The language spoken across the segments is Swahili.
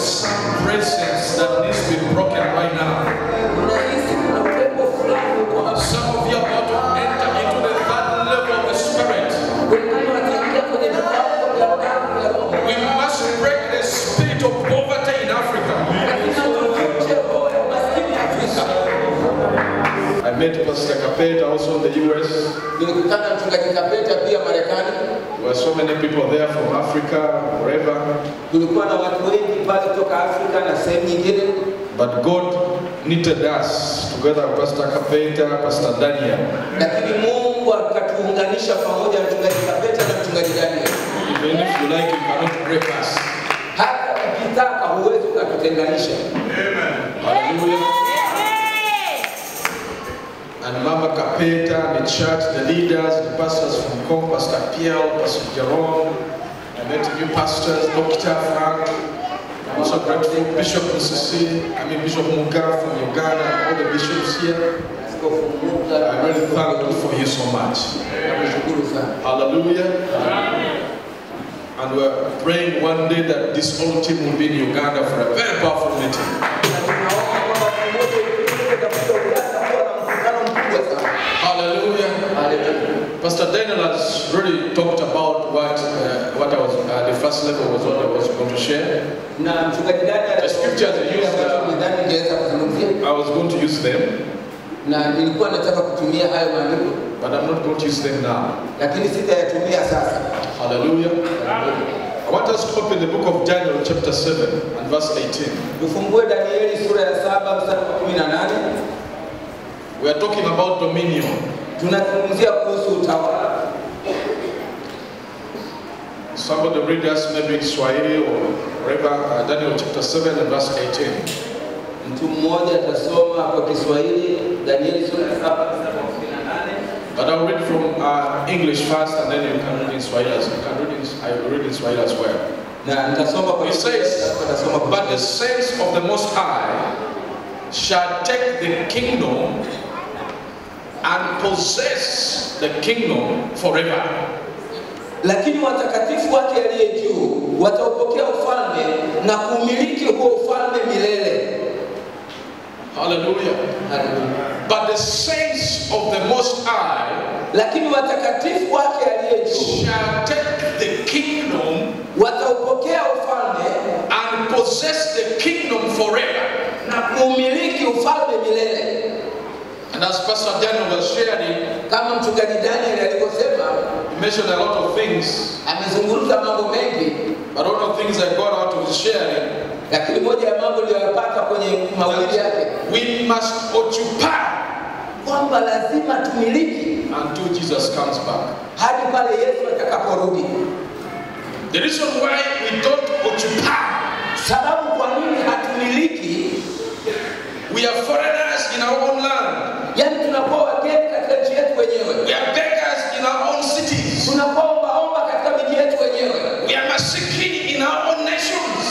some presence that needs to be broken right now. Unahisi kuna upepo fulani uko hapa. Some of you are about to enter into the third level of the spirit. Wengine wataingia kwenye viwango vya ndani vya roho. We must break the spirit of poverty in Africa. Lazima tuvunje roho ya umaskini Afrika. I met Pastor Kapeta also in the US. Nilikutana na mchungaji Kapeta pia Marekani. There were so many people there from Africa, wherever. Kulikuwa na watu wengi pale kutoka Afrika na sehemu nyingine, But God knitted us together with Pastor Kapeta, Pastor Daniel. lakini Mungu akatuunganisha pamoja na mchungaji Kapeta na mchungaji Daniel. Even if you like, you cannot break us. Hata ukitaka huwezi ukatutenganisha. Hallelujah. And Mama Kapeta, the church, the leaders, the pastors from Com, Pastor Pierre, Pastor Jerome. I met new pastors, Dr. Frank. I'm also grateful, Bishop Nsisi, I mean Bishop Muga from Uganda, and all the bishops here. Askofu Muga, I really thank God for you so much. nakushukuru sana. Hallelujah. And we're praying one day that this whole team will be in Uganda for a very powerful meeting. Na tunaomba kwamba siku moja ifike katika Uganda kuwa na mkutano mkubwa sana. Hallelujah. Haleluya. Pastor Daniel has really talked about what uh, what I was uh, the first level was what I was going to share. Na mchungaji Daniel The scriptures are used, ambacho uh, nidhani ningeweza kuzungumzia I was going to use them, na nilikuwa nataka kutumia hayo maandiko but I'm not going to use them now. lakini sitayatumia sasa. Hallelujah. I want us to open the book of Daniel, chapter 7, and verse 18. Tufungue Danieli sura ya saba mstari wa kumi na nane. We are talking about dominion. Tunazungumzia kuhusu utawala. Somebody read us maybe in Swahili or wherever, uh, Daniel chapter 7 and verse 18. Mtu mmoja atasoma kwa Kiswahili Danieli sura ya saba mstari wa kumi na nane. But I'll read from uh, English first and then you can read in Swahili as you can read in, I will read in Swahili as well. na nitasoma kwa It Kiswahili, says, alafu nitasoma kwa But the saints of the Most High shall take the kingdom and possess the kingdom forever. lakini watakatifu wake aliye juu wataupokea ufalme na kumiliki huo ufalme milele. Hallelujah. Haleluya. But the saints of the Most High Lakini watakatifu wake aliye juu shall take the kingdom wataupokea ufalme and possess the kingdom forever. na kuumiliki ufalme milele, And as Pastor Daniel was sharing, kama mchungaji Daniel alivyosema. he mentioned a lot of things, Amezungumza mambo mengi, but one of the things I got out of his sharing lakini moja ya mambo niliyoyapata kwenye mahubiri yake we must occupy kwamba lazima tumiliki until Jesus comes back. hadi pale Yesu atakaporudi. The reason why we don't occupy, Sababu kwa nini hatumiliki, we are foreigners in our own land. yani tunakuwa wageni katika nchi yetu wenyewe, We are beggars in our own cities. tunakuwa ombaomba katika miji yetu wenyewe, We are masikini in our own nations.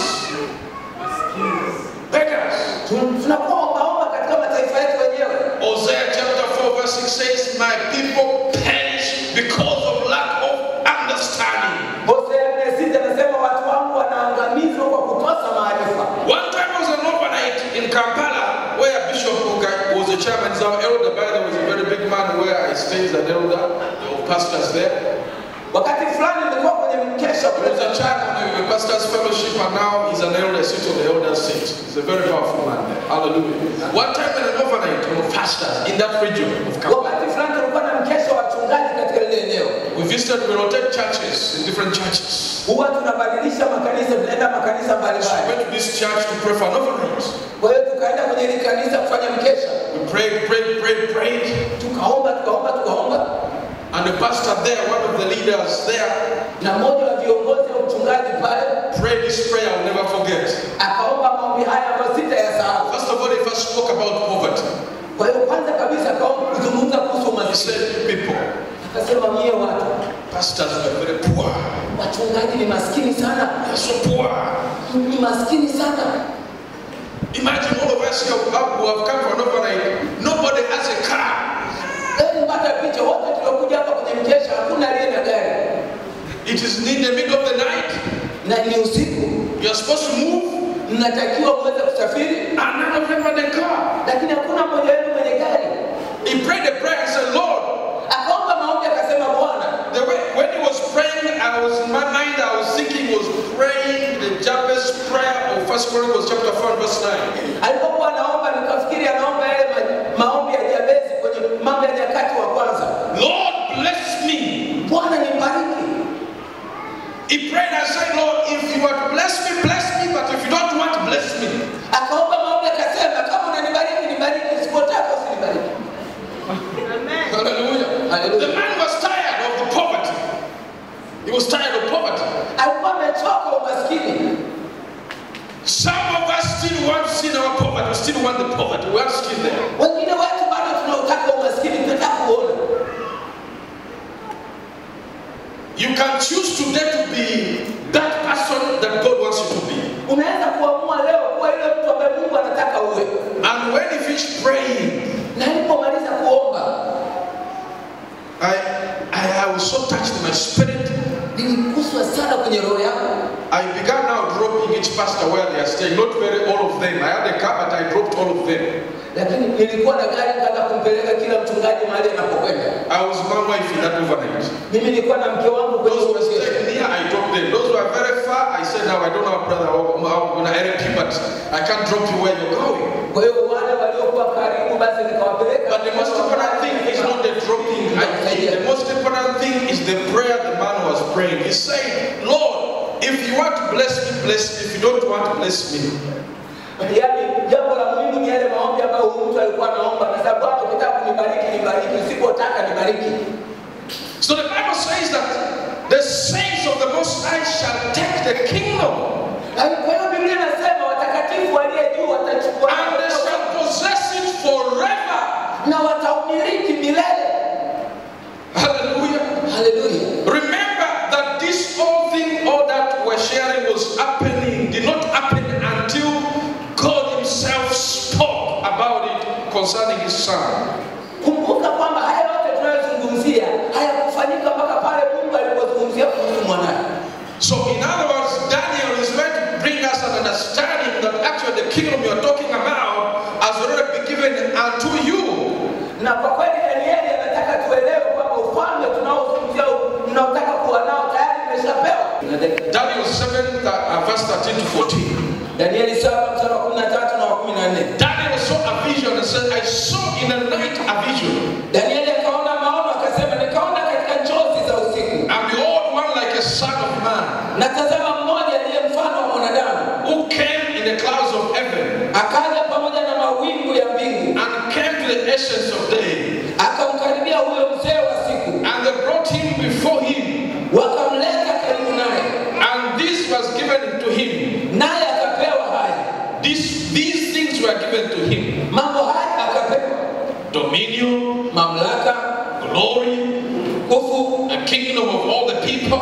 Beggars. Tu- tunakuwa ombaomba katika mataifa yetu wenyewe. Hosea chapter 4 verse 6 says, My people perish because of lack of understanding. Hosea nne sita anasema watu wangu wanaangamizwa kwa kukosa maarifa. One time I was an overnight in Kampala where Bishop Muga was the chairman. He's our elder, by the way, he's a very big man where I stay as an elder. There were pastors there. Wakati fulani nilikuwa kwenye mkesha He kule was a chairman of the pastor's fellowship and now he's an elder, sits on the elder seat. He's a very powerful man there. Hallelujah. One time in an overnight of pastors in that region of Kampala. Wakati fulani tulikuwa na mkesha wa wachungaji katika lile eneo. We visited, we rotate churches in different churches. Huwa tunabadilisha makanisa, tunaenda makanisa So I mbalimbali. went to this church to pray for an overnight. Kwa hiyo tukaenda kwenye hili kanisa kufanya mkesha, We prayed, prayed, prayed, prayed. tukaomba, tukaomba, tukaomba, And the pastor there, one of the leaders there, na mmoja wa viongozi wa uchungaji pale prayed this prayer I'll never forget. akaomba maombi haya ambayo sitayasahau. First of all, he first spoke about poverty. Kwa hiyo kwanza kabisa akaomba kuzungumza kuhusu He umaskini, said, People, akasema mie watu pastors were very poor. wachungaji ni maskini sana, They're so poor. ni maskini sana. Imagine all of us here who have, who have come for an overnight. Nobody has a car. Hebu pata picha, wote tuliokuja hapa kwenye mkesha hakuna aliye na gari It is in the middle of the night. na ni usiku, You are supposed to move. mnatakiwa muweze kusafiri, and none of them had a car. lakini hakuna mmoja wenu mwenye gari. He prayed a prayer and said, Lord, Akaomba maombi akasema, Bwana, the way, when he was praying, I was in my mind, I was thinking he was praying the Jabez prayer of First Chronicles chapter 4 and verse 9. alipokuwa anaomba nikafikiri anaomba yale ma- maombi ya Jabezi kwenye mambo ya nyakati wa kwanza, Lord, bless me. Bwana nibariki. He prayed and said, Lord, if you want to bless me, bless me, but if you don't want, bless me. Akaomba maombi akasema, kama unanibariki nibariki, usipotaka usinibariki. Hallelujah. Hallelujah. The man was tired of the poverty. He was tired of poverty. Alikuwa amechoka umaskini. Some of us still want to see our poverty. We still want the poverty. We are still there. Wengine wetu bado tunautaka umaskini, tunataka kuona. You can choose today to be that person that God wants you to be. Unaweza kuamua leo kuwa yule mtu ambaye Mungu anataka uwe. And when he finished praying, Na alipomaliza kuomba, I, I, I was so touched in my spirit. niliguswa sana kwenye roho yangu. I began now dropping each pastor where they are staying. Not very all of them. I had a car, but I dropped all of them. Lakini nilikuwa na gari kaanza kumpeleka kila mchungaji mahali anapokwenda. I was my wife in that overnight. Mimi nilikuwa na mke wangu kwenye Those who were uwezesho. staying near, I dropped them. Those who are very far, I said, now I don't have a brother. I'm going to help you, but I can't drop you where you're going. Kwa hiyo wale waliokuwa karibu basi nikawapeleka. But the most important thing is not the dropping. I think the most important thing is the prayer the man was praying. He said, Lord, if you want to bless me, bless me. If you don't want to bless me. Yaani jambo la muhimu ni yale maombi ambayo huyu mtu alikuwa anaomba, na sababu Bwana ukitaka kunibariki nibariki, usipotaka nibariki. So the Bible says that the saints of the Most High shall take the kingdom Na Kwa hiyo Biblia inasema watakatifu waliye juu watachukua and they shall possess it forever. na wataumiliki milele. Hallelujah. Haleluya! Remember that this whole thing, all that we're sharing was happening, did not happen until God Himself spoke about it concerning His Son. Kumbuka kwamba haya yote tunayozungumzia hayakufanyika mpaka pale Mungu alipozungumzia kuhusu mwanaye. So, in other words, Daniel is going to bring us an understanding that actually the kingdom you're talking about has already been given unto you. Na kwa kweli Danieli anataka tuelewe kwamba ufalme tunaozungumzia mnaotaka kuwa nao tayari umeshapewa. Daniel 7, uh, verse 13 to 14. Danieli 7 mstari wa 13 na wa 14. Daniel saw a vision and said, I saw in the night a vision. Danieli akaona maono akasema, nikaona katika njozi za usiku, And behold, one like a son of man, na tazama mmoja aliye mfano wa mwanadamu who came in the clouds of heaven akaja pamoja na mawingu ya mbingu, and came to the essence of day. akamkaribia huyo mzee wa siku, And they brought him before him, wakamleta karibu naye, and this was given to him. naye akapewa haya This, these things were given to him mambo haya akapewa dominion, mamlaka, glory, nguvu, the kingdom of all the people,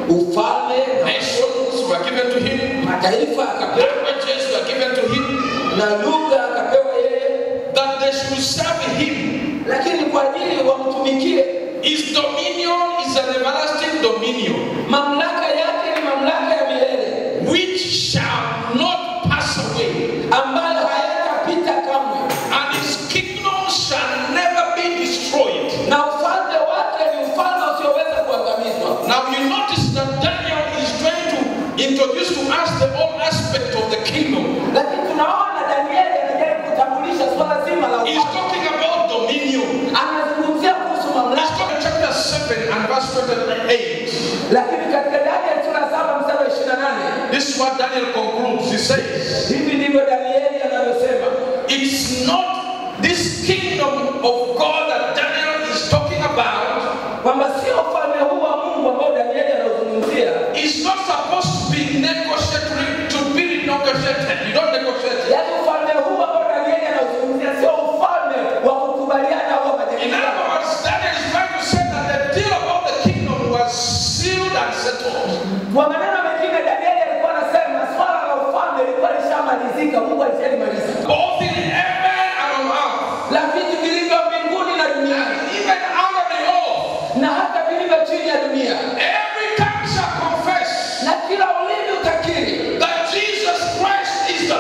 ufalme na nations were given to him, mataifa akapewa, languages were given to him, na lugha akapewa yeye, that they should serve him. lakini kwa ajili wamtumikie. His dominion is an everlasting dominion Mamlaka yake ni mamlaka ya milele which shall not pass away, ambayo hayatapita kamwe, and his kingdom shall never be destroyed. na ufalme wake ni ufalme usioweza kuangamizwa. Now you notice that Daniel is trying to introduce to us the whole aspect of the kingdom. Lakini tunaona Danieli anajaribu kutambulisha swala zima la He's ufalme, talking about dominion. anazungumzia kuhusu Let's mamlaka. go to chapter 7 and verse 28. Lakini katika Danieli sura saba mstari wa 28 This is what Daniel concludes. He says, hivi ndivyo Danieli anavyosema, It's not this kingdom of God that Daniel is talking about, kwamba sio ufalme huu wa Mungu ambao Danieli anauzungumzia, is not supposed to be negotiated, to be negotiated. You don't negotiate. it. yaani ufalme huu ambao Danieli anauzungumzia sio ufalme wa kukubaliana au In majadiliano. other words, Daniel is trying to say that the deal about the kingdom was sealed and settled. Kwa maneno mengine, Danieli alikuwa anasema swala la ufalme lilikuwa lishamalizika, Mungu alishalimaliza, Both in heaven and on earth, la vitu vilivyo mbinguni na duniani and even under the earth. na hata vilivyo chini ya dunia, Every tongue shall confess na kila ulimi utakiri that Jesus Christ is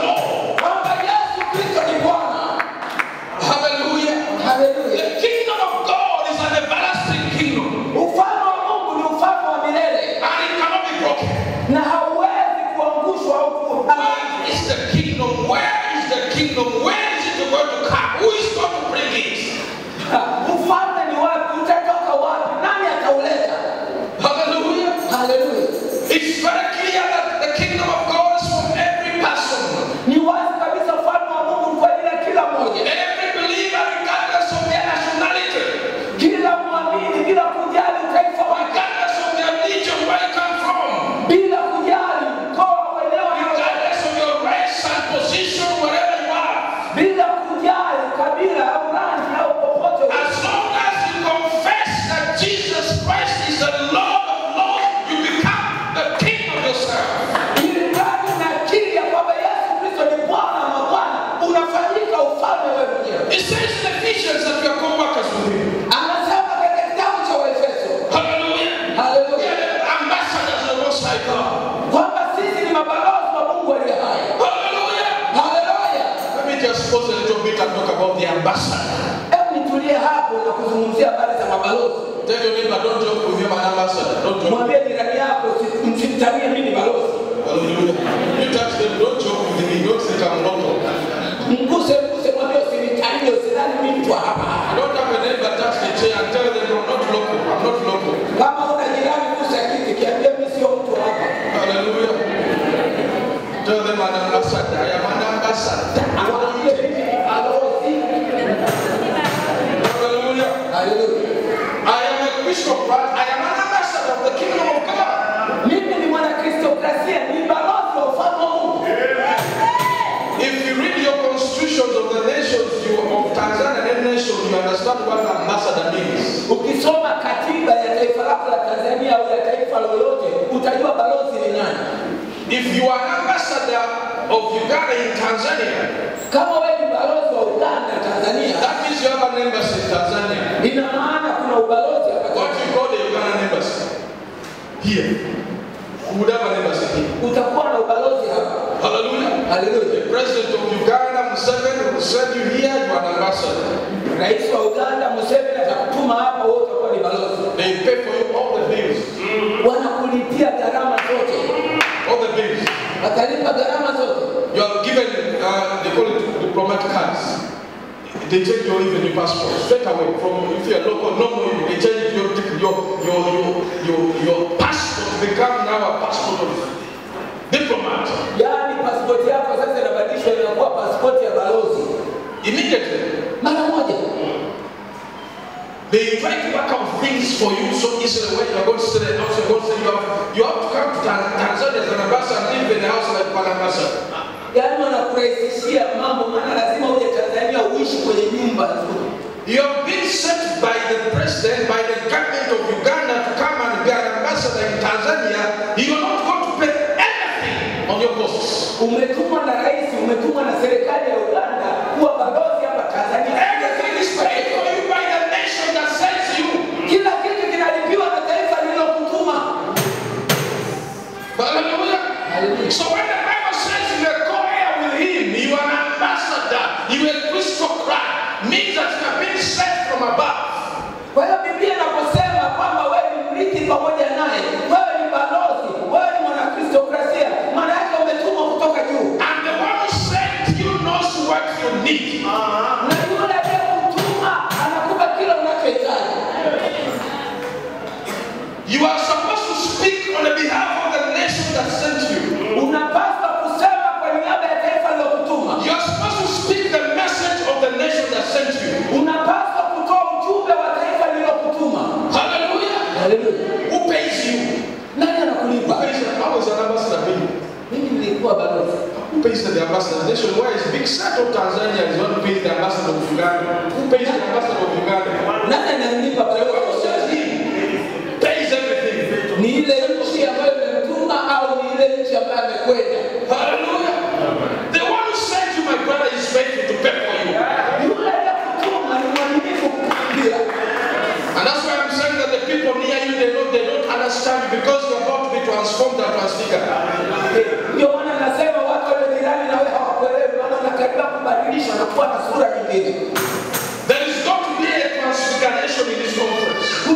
the kingdom? Where is the kingdom? Where is it going to come? Who is going to bring it? ufalme ni wapi utatoka wapi nani atauleta Hallelujah. haleluya It's very clear that the kingdom of God is for every person. ni wazi kabisa ufalme wa mungu kwa ajili ya kila mmoja Every believer, regardless of their nationality, kila mwamini bila kujali utaifa wake regardless of their religion, where you come from, bila kujali mkoa uelewa regardless of your race and position, wherever you are, bila kujali kabila au rangi au popote ulipo. as long as you confess that Jesus Christ is the Lord of Lords, you become the king of yourself. ili mradi unakiri ya kwamba yesu kristo ni bwana wa mabwana unafanyika ufalme wewe mwenyewe It says in Ephesians that we are co-workers with him. anasema katika kitabu cha waefeso Hallelujah. We haleluya are the ambassadors of the Most High God. kwamba sisi ni mabalozi wa mungu aliye hai Hallelujah. haleluya Let me just pause a little bit and talk about the ambassador. hebu nitulie hapo na kuzungumzia habari za mabalozi Tell your neighbor, don't joke with him, an ambassador. Don't joke. mwambie jirani yako "Usi- msimtanie mimi ni balozi Hallelujah. You touch them, don't joke with me. Don't say I'm not. mguse mguse mwambie usinitanie usidhani mimi mtu wa hapa I don't have a neighbor touch the chair and tell them I'm not local. I'm not local. kama una jirani gusa kiti kiambia mimi sio mtu wa hapa Hallelujah. Tell them an ambassador. I am an ambassador. Awambie mimi ni balozi Hallelujah. haleluya I am a Christian, but I am an ambassador of the kingdom of God. mimi ni mwanakristokrasia ni balozi wa ufalme wa mungu If you read your constitutions of the nations you, of Tanzania and nation, you understand what ambassador means. ukisoma katiba ya taifa lako la tanzania au ya taifa lolote utajua balozi ni nani If you are an ambassador of Uganda in Tanzania, kama wewe ni balozi wa uganda tanzania that means you have an embassy in Tanzania. ina maana kuna ubalozi hapa What Tanzania. you call the Ugandan embassy? Here. You would have an embassy here. utakuwa na ubalozi hapa Hallelujah. haleluya The president of Uganda, Museveni, will send you here, you are an ambassador. rais wa uganda museveni atakutuma hapa wewe utakuwa ni balozi They pay for you all the bills. wanakulipia gharama zote All the bills. watalipa gharama zote You are given, uh, they call it diplomatic cards. They take your even your passport straight away from if you're local, normal, they change your your your your your, your passport to become now a passport of diplomat. yaani pasipoti yako sasa inabadilishwa inakuwa pasipoti ya balozi Immediately. mara moja They try to work out things for you so easily when you're going to stay in the house, you're going to say you have, you have to come to Tan- Tanzania as an ambassador and live in the house like an ambassador. yaani wanakurahisishia mambo maana lazima uje tanzania uishi kwenye nyumba nzuri You have been sent by the president, by the government of Uganda to come and be an ambassador in Tanzania. You are not going to pay anything on your costs. umetumwa na rais umetumwa na serikali ya uganda kuwa balozi hapa tanzania Everything is paid for you by the nation that sends you. kila kitu kinalipiwa na taifa lililokutuma Hallelujah. So when the Bible says you are co-heir with him, you are an ambassador, you are a Christocrat, means that you have been sent from above. kwa hiyo biblia inaposema kwamba wewe ni mrithi pamoja naye wewe ni balozi wewe ni mwanakristokrasia maana yake umetumwa kutoka juu And the one who sent you knows what you need. na yule aliyekutuma anakupa kile unachohitaji You are supposed to speak on the behalf of the nation that sent you. unapaswa kusema kwa niaba ya taifa lilokutuma You are supposed to speak the message of the nation that sent you. unapaswa kutoa ujumbe wa taifa lililokutuma Hallelujah. haleluya Who pays you? nani Who anakulipa pays you? How is an ambassador paid? mimi nilikuwa balozi Who pays the ambassador? The nation where is big set of Tanzania is one who pays the ambassador of Uganda. Who pays the ambassador of Uganda? nani ananilipa The Bible balozi says he pays everything. ni ile nchi ambayo imemtuma au ni ile nchi ambayo amekwenda Hallelujah. The one who sent you, my brother, is faithful to pay for you. yule aliyekutuma ni mwaminifu kukuambia And that's why I'm saying that the people near you, they don't, they don't understand you because you're about to be transformed and transfigured. ndio maana nasema watu walio jirani na wewe hawakuelewi maana unakaribia kubadilishwa na kuwa na sura nyingine There is going to be a transfiguration in this conference.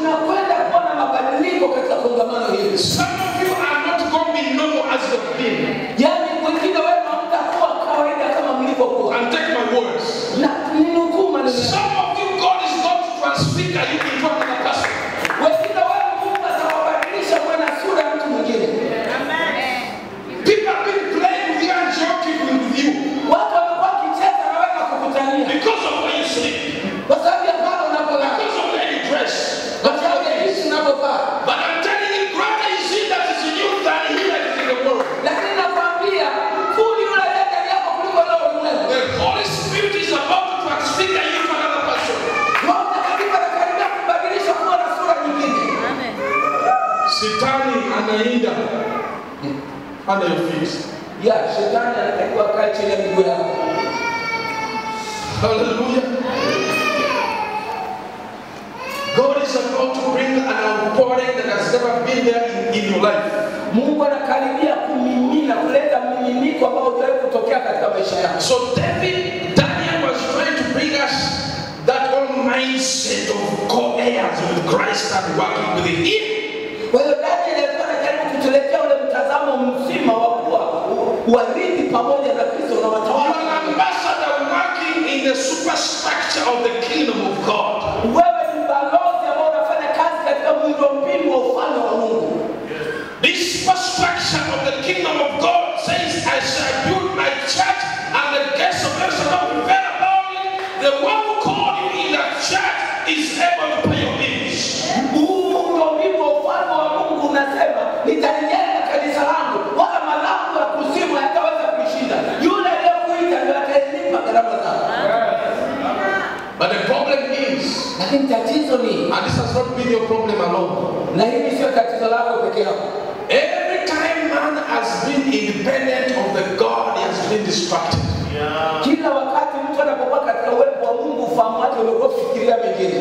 anainda under your feet. ya shetani anatakiwa kaa chini ya miguu yako Hallelujah. God is about to bring an outpouring that has never been there in, in your life. mungu anakaribia kumimina kuleta mmiminiko ambao utawahi kutokea katika maisha yako So David, Daniel was trying to bring us that whole mindset of co-heirs with Christ and working with Him. kwa hiyo daniel alikuwa anajaribu kutuletea ule mtazamo mzima wa kuwa warithi pamoja na kristo na You are watawala an ambassador working in the superstructure of the kingdom of God. wewe ni balozi ambao unafanya kazi katika miundombinu wa ufalme wa mungu This superstructure of the kingdom of God says, I shall build my church and the gates of hell shall not prevail about it. The one who called you in that church is able to pay your bills. huu miundombinu wa ufalme wa mungu unasema nitalijenga kanisa langu wala malango ya kuzimu hayataweza kuishinda yule aliyekuita ndio atalipa gharama zako But the problem is, lakini tatizo ni and this has not been your problem alone, na hili sio tatizo lako peke yako every time man has been independent of the God, he has been distracted. kila wakati mtu anapokuwa katika uwepo wa mungu ufahamu wake umekuwa kufikiria mengine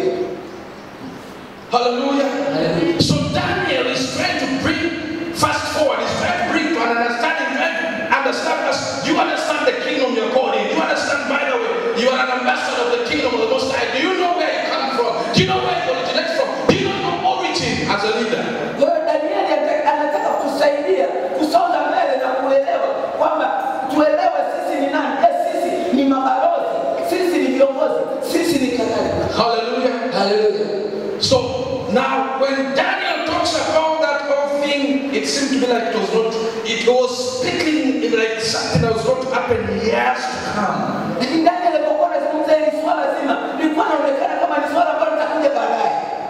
Hallelujah. So Daniel is trying to bring fast forward, he's trying to bring to an understanding, trying to understand us. You understand the kingdom you're called in. You understand, by the way, you are an ambassador of the kingdom of the Most High. Do you know where you come from? Do you know where you originate from? Do you know your origin as a leader? kwa hiyo danieli ata- anataka kusaidia kusonga mbele na kuelewa kwamba tuelewe sisi ni nani eh, sisi ni mabalozi sisi ni viongozi sisi ni kadhalika Hallelujah. haleluya So now, when Daniel talks about that whole thing, it seemed to be like it was not, it was speaking in like something that was going to happen years to come. lakini daniel alipokuwa anazungumza hili swala zima lilikuwa naonekana kama ni swala ambalo litakuja baadaye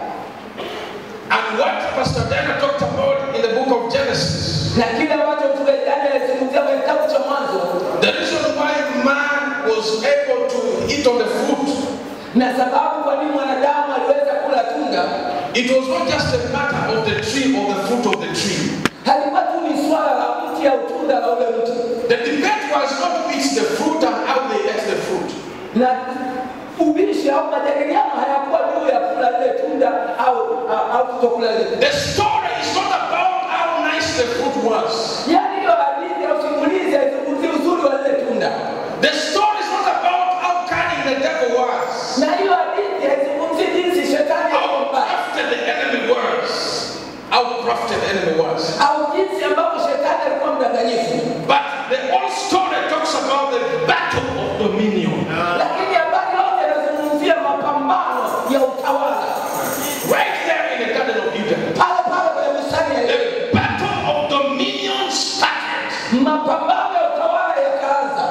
And what Pastor Daniel talked about in the book of Genesis, na kile ambacho mtume daniel alizungumzia kwenye kitabu cha mwanzo the reason why man was able to eat on the fruit, na sababu kwa nini mwanadamu aliweza kula tunda it was not just a matter of the tree or the fruit of the tree. halikuwa tu ni swala la mti au tunda la ule mti The debate was not who eats the fruit and how they ate the fruit. na ubishi au majadiliano hayakuwa juu ya kula lile tunda au au- au kutokula lile The story is not about how nice the fruit was. yaani hiyo hadithi au simulizi haizungumzii uzuri wa lile tunda The story is not about how cunning the devil was, na hiyo hadithi haizungumzii jinsi shetani how alikuwa mbaya crafted the enemy was, how crafted the enemy was. au jinsi ambavyo shetani alikuwa mdanganyifu But the whole story talks about the battle of dominion. lakini habari yote inazungumzia mapambano ya utawala Right there in the Garden of Eden. pale pale kwenye bustani ya Edeni. The battle of dominion started. mapambano ya utawala yakaanza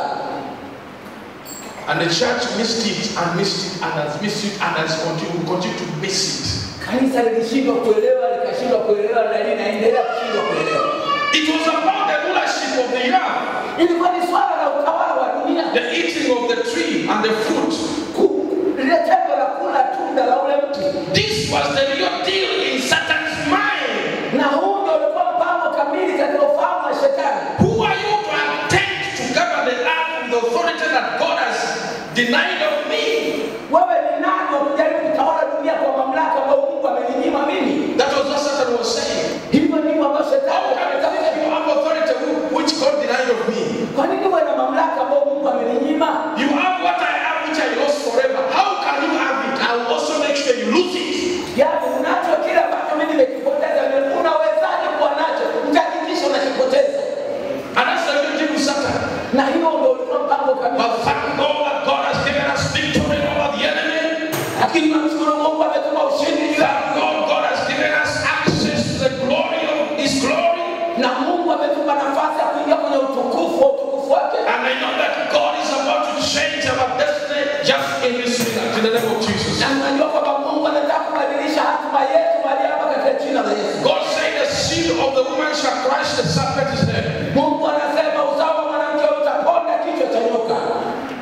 And the church missed it and missed it and has missed it and has continued, continue to miss it. kanisa lilishindwa kuelewa likashindwa kuelewa na linaendelea kushindwa kuelewa It was about the rulership of the earth, ilikuwa ni swala la utawala wa dunia the eating of the tree and the fruit. Ku- lile tendo la kula tunda la ule mti This was the real deal in Satan's mind. na huu ndio ulikuwa mpango kamili katika ufahamu wa shetani Who are you to attempt to govern the earth with the authority that God has denied of me? wewe ni nani wa kujaribu kutawala dunia kwa mamlaka ambayo mungu ameninyima mimi That was what Satan was saying. hivyo ndivyo ambavyo How shetani can you anataka think you have authority who- which God denied of me? kwa nini uwe na mamlaka ambayo mungu ameninyima You have what I have, which I lost forever. How can you have it? I will also make sure you lose it. yaani unacho kile ambacho mimi nimekipoteza unawezaje kuwa nacho mtahakikisha unakipoteza And that's the real deal with Satan. na hiyo ndio ulikuwa mpango kamili But thank God that God has given us victory over the enemy. lakini namshukuru mungu ametuma ushindi juu Thank yako God God has given us access to the glory of His glory. na mungu ametupa nafasi ya kuingia kwenye utukufu wa utukufu wake And I know that God is about to change our destiny just in this minute, in the name of Jesus. na najua kwamba mungu anataka kubadilisha hatima yetu mahali hapa katika jina la yesu God said the seed of the woman shall crush the serpent's head. mungu anasema uzao wa mwanamke utaponda kichwa cha nyoka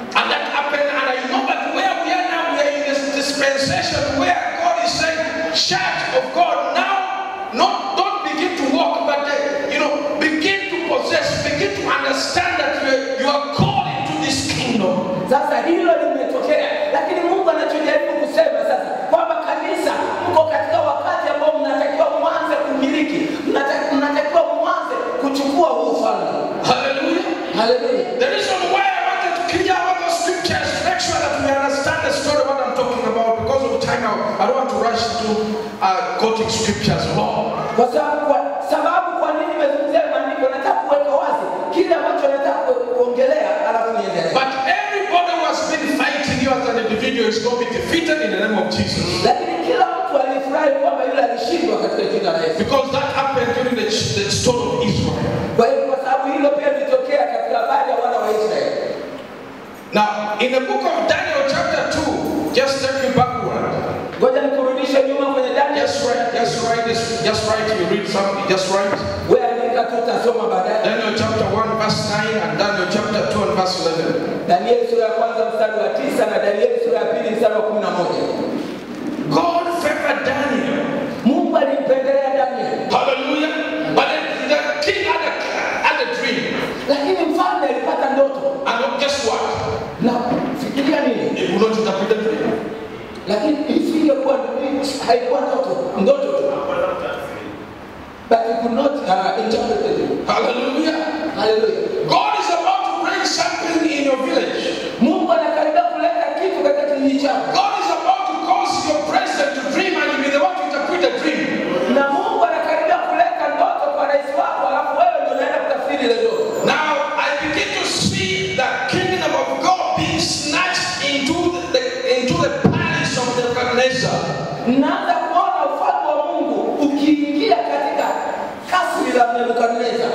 Sasa hilo limetokea, lakini Mungu anachojaribu kusema sasa kwamba kanisa, mko katika wakati ambao mnatakiwa mwanze kumiliki, mnata- mnatakiwa mwanze kuchukua huu ufalme. Hallelujah. Haleluya! The reason why I wanted to clear all those scriptures, make sure that we understand the story of what I'm talking about because of time. I I don't want to rush into uh, quoting scriptures long. Kwa sababu kwa sababu kwa nini nimezungumzia maandiko, nataka kuweka wazi kile ambacho nataka ku- kuongelea, alafu niendelee. But everybody who has been fighting you as an individual is going to be defeated in the name of Jesus. Lakini kila mtu alifurahi kwamba yule alishindwa katika jina la Yesu. Because that happened during the, the story of Israel. Kwa hiyo kwa sababu hilo pia lilitokea katika habari ya wana wa Israeli. Now, in the book of Daniel, chapter 2, just take you backward. Ngoja nikurudishe nyuma kwenye Daniel. Just write, just write this, just write, you read something, just write. Wewe andika tu utasoma baadaye. Daniel chapter 1, verse 9, and Daniel chapter 2, and verse 11. Danieli sura ya kwanza mstari wa tisa na Danieli sura ya pili mstari wa kumi na moja. God favored Daniel. Mungu alimpendelea Danieli, Hallelujah. But then the king had a, had a dream. lakini mfalme alipata ndoto And guess what? na fikiria nini, He would not interpret the dream. lakini isingekuwa haikuwa ndoto, ndoto tu, but he could not uh, interpret the dream. Hallelujah. Haleluya! God is about to bring something in your village. Mungu anakaribia kuleta kitu katika kijiji chako, God is about to cause your president to dream and you be the one to interpret the dream. na Mungu anakaribia kuleta ndoto kwa rais wako, alafu wewe ndio unaenda kutafsiri ile ndoto. Now, I begin to see the kingdom of God being snatched into the, into the palace of Nebuchadnezzar. Naanza kuona ufalme wa Mungu ukiingia katika kasri la Nebukadneza.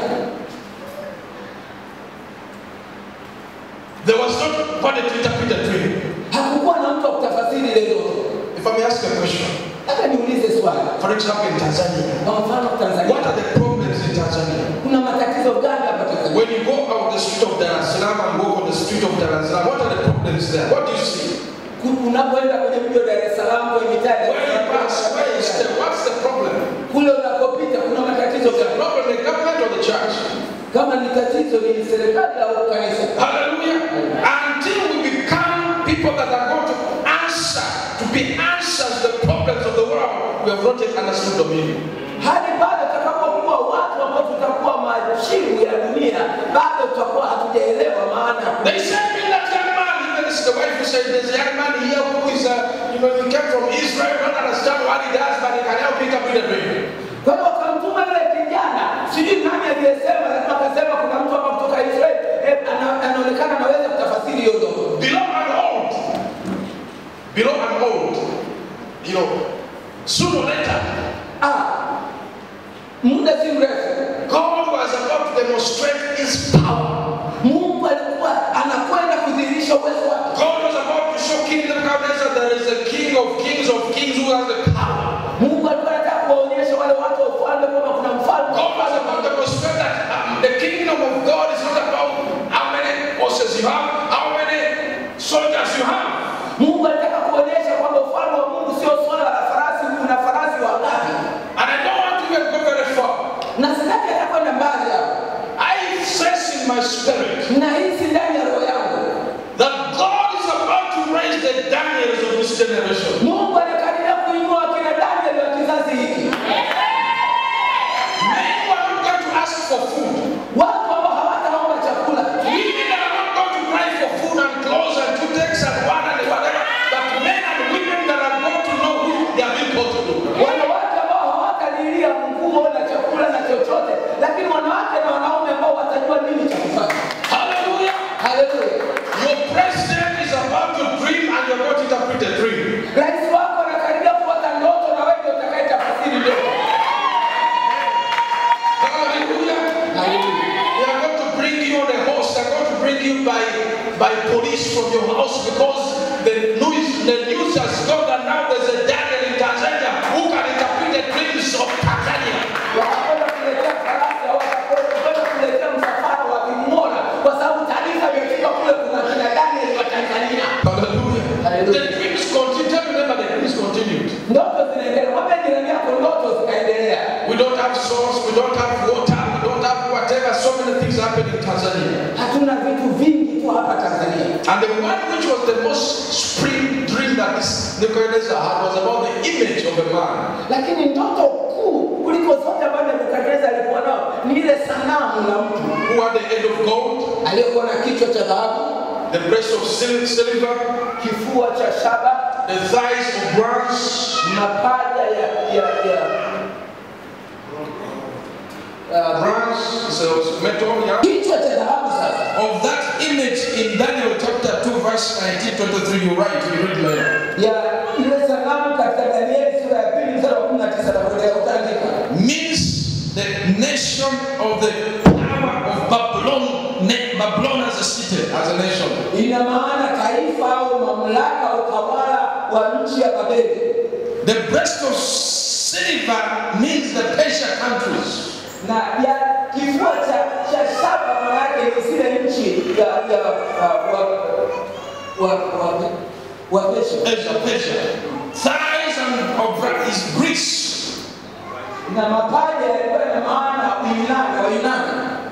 There was nobody to interpret the dream. Hakukuwa na mtu wa kutafasiri ile ndoto. If I may ask a question, Hata niulize swali, for example, in Tanzania, kwa mfano what Tanzania, are the problems in Tanzania? kuna matatizo gani hapa Tanzania? When you go out the street of Dar es Salaam and walk on the street of Dar es Salaam, what are the problems there? What do you see? Ku- Unapoenda kwenye mji wa Dar es Salaam, kwenye mitaa ya Dar When es you pass, where is Salaam, the, what's the problem? kule unakopita kuna matatizo Is the gani? problem the government or the church? Kama ni tatizo ni serikali au kanisa? Hallelujah. Until we become people that are going to answer, to be answers to the problems of the world, we have not yet understood dominion. Hadi bado tutakapokuwa watu ambao tutakuwa majibu ya dunia, bado tutakuwa hatujaelewa maana ya They said me that young man, even this is the wife who said there's a young man here who is, uh, you know, he came from Israel, don't understand what he does, but he can help pick up with the dream. Kwa hiyo wakamtuma yule kijana, sijui nani aliyesema, lakini wakasema kuna mtu hapa kutoka Israeli eh, ana- anaonekana anaweza kutafasiri hiyo ndoto. Below and old. Below and old. You know, sooner or later, Ah, muda si mrefu God was about to demonstrate his power. Mungu alikuwa anakwenda kudhihirisha uwezo wake. God was about to show King Nebuchadnezzar there is a king of kings of kings who has the power. Mungu alikuwa anataka kuwaonyesha wale watu wa ufalme kwamba kuna mfalme. God was about to demonstrate that um, the kingdom of God is not about how many horses you have, how many soldiers you have. Mungu alitaka kuonyesha kwamba ufalme wa Mungu sio swala la farasi, kuna farasi wangapi. And I don't want to even go very far. Na sitaki hata kwenda mbali hapo. I sense in my spirit Nahisi ndani ya roho yangu that God is about to raise the Daniels of this generation. Mungu anakaribia kuinua kina Daniel wa kizazi hiki, Men who are not going to ask for food. watu ambao hawataomba chakula, Women that are not going to cry for food and clothes and two things and one and whatever. But men and women that are going to know who they are being called to do. wanawake ambao hawatalilia nguo na chakula na chochote, lakini wanawake na wanaume ambao watajua nini cha kufanya. Hallelujah. Haleluya! Your president is about to dream and you're going to interpret the dream. Rais wako anakaribia kuota ndoto na wewe ndio utakayetafsiri ndoto. Hallelujah. Haleluya! They are going to bring you on a horse. They are going to bring you by, by police from your house because the news, the news has gone that now there's a Daniel in Tanzania who can interpret the dreams of Tanzania. Watakwenda kuletea farasi au watakwenda kuletea msafara wa ving'ora, kwa sababu taarifa imefika kule, kuna kina Daniel wa Tanzania. Hallelujah. Hallelujah. The dreams continue. Tell them that the dreams continued. Ndoto zinaendelea, mwambie jirani yako, ndoto zikaendelea. We don't have source, we don't have water, we don't have whatever. So many things happen in Tanzania. Hatuna vitu vingi tu hapa Tanzania. And the one which was the most supreme dream that this Nebuchadnezzar had was about the image of a man. lakini ndoto kuu kuliko zote ambazo Nebukadneza alikuwa nao ni ile sanamu la mtu Who had the head of gold, aliyekuwa na kichwa cha dhahabu, the breast of sil- silver, kifua cha shaba, the thighs of bronze, mapaja ya ya ya uh, bronze, so metal, yeah. kichwa cha dhahabu. Sasa Of that image in Daniel chapter 2, verse 19, 23, you write, you read later. ya ile sanamu katika Danieli sura ya pili mstari wa 19 na kuendelea utaandika Means the nation of the power of Babylon, ne- Babylon as a city, as a nation. ina maana taifa au mamlaka utawala wa nchi ya Babeli, The breast of silver means the Persia countries. na ya kifua cha cha shaba maana yake ni zile nchi ya ya uh, wa wa wa wa Persia. Persia, Persia. Thighs and of bra- is Greece. na mapaja yalikuwa na maana Uyunani wa Yunani,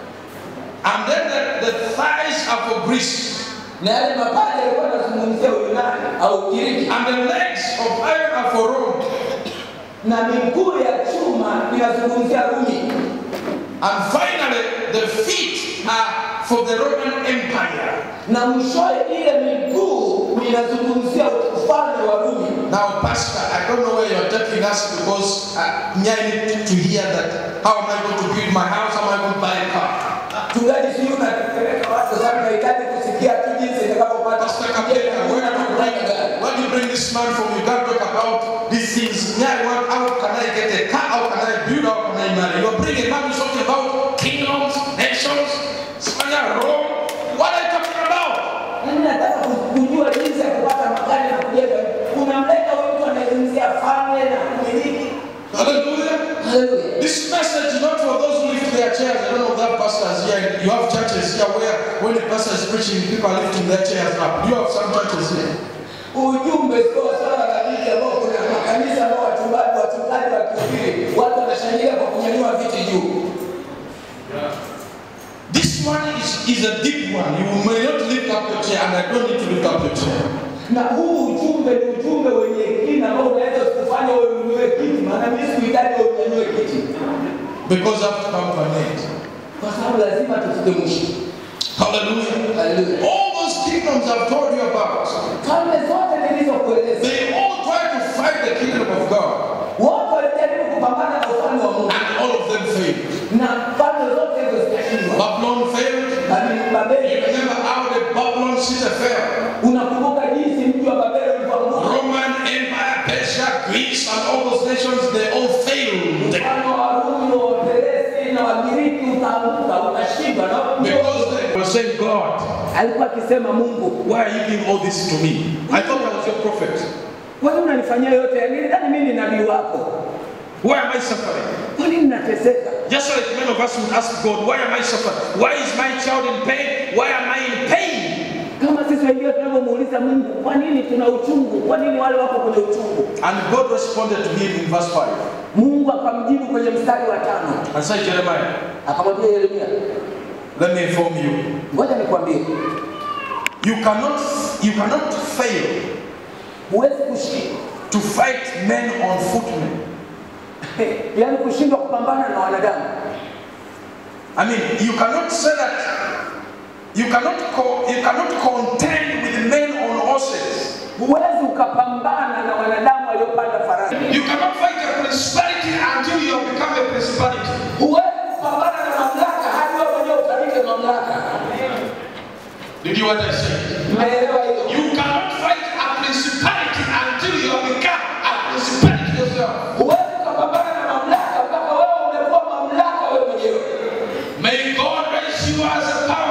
And then the, the thighs are for Greece. na yale mapaja yalikuwa yanazungumzia Uyunani au Ugiriki, And the legs of iron are for Rome. na miguu ya chuma inazungumzia Rumi, And finally, the feet are for the Roman Empire. na mwishowe ile miguu inazungumzia ufalme wa Rumi. Now, Pastor, I don't know where you're taking us because uh, me, I need to hear that. How am I going to build my house? How am I going to buy a car? Mchungaji, sijui unapeleka watu sana, nahitaji kusikia tu jinsi itakapopata Pastor Kapeka, where do you bring, where do you bring this man from? You can't talk about these things. Yeah, I want, how can I get a car? How can I build? How can I marry? You're bringing man who's talking about kingdoms, nations, Spain, Rome. What are you talking about? Mimi nataka kujua jinsi ya kupata magari na kujenga. Unamleta huyu mtu anayezungumzia falme na kumiliki. Hallelujah. Haleluya. This message is not for those who lift their chairs. I don't know if that pastors here. You have churches here where when the pastor is preaching, people are lifting their chairs up. You have some churches here. Ujumbe sio swala la dini ambao kuna makanisa ambao wachungaji wachungaji wakihubiri watu wanashangilia kwa kunyanyua viti juu. This one is, is a deep one. You may not lift up your chair, and I don't need to lift up your chair. Na huu ujumbe ni ujumbe wenye kina ambao unaweza kufanya wewe unyanyue kiti, maana mimi sikuhitaji wewe unyanyue kiti, Because I have to come to an end. kwa sababu lazima tufike mwisho. Hallelujah. Haleluya. All those kingdoms I've told you about, Falme zote nilizokueleza, they all try to fight the kingdom of God, wote walijaribu kupambana na ufalme wa Mungu, and all of them failed. na falme zote hizo zikashindwa. Babylon failed. Babeli, You Babeli, remember how the Babylon city fell? unakumbuka jinsi mji wa Babeli ulivyoanguka? Roman Empire, Persia, Greece, and all those nations, they all failed. Mfalme wa Rumi, wa Peresi na Wagiriki utaanguka, utashindwa. Na Because they were saying, God, alikuwa akisema Mungu, why are you giving all this to me? I thought I was your prophet. kwa nini unanifanyia yote? haya? Nilidhani mimi ni nabii wako, Why am I suffering? kwa nini nateseka? Just like many of us would ask God, why am I suffering? Why is my child in pain? Why am I in pain? Kama sisi wengine tunavyomuuliza Mungu, kwa nini tuna uchungu? Kwa nini wale wako kwenye uchungu? And God responded to him in verse 5 Mungu akamjibu kwenye mstari wa tano, and said, Jeremiah, akamwambia Yeremia, let me inform you. ngoja nikwambie, You cannot, you cannot fail huwezi kushindwa, to fight men on footmen. yaani kushindwa kupambana na wanadamu. I mean, you cannot say that you cannot co- you cannot contend with men on horses. Huwezi ukapambana na wanadamu waliopanda farasi. You cannot fight a principality until you have become a principality. Huwezi kupambana na mamlaka hadi wewe mwenyewe utalike mamlaka. Did you understand? Umeelewa hiyo? You cannot fight a principality until you have become a principality yourself. Huwezi ukapambana na mamlaka mpaka wewe umekuwa mamlaka wewe mwenyewe. May God raise you as a power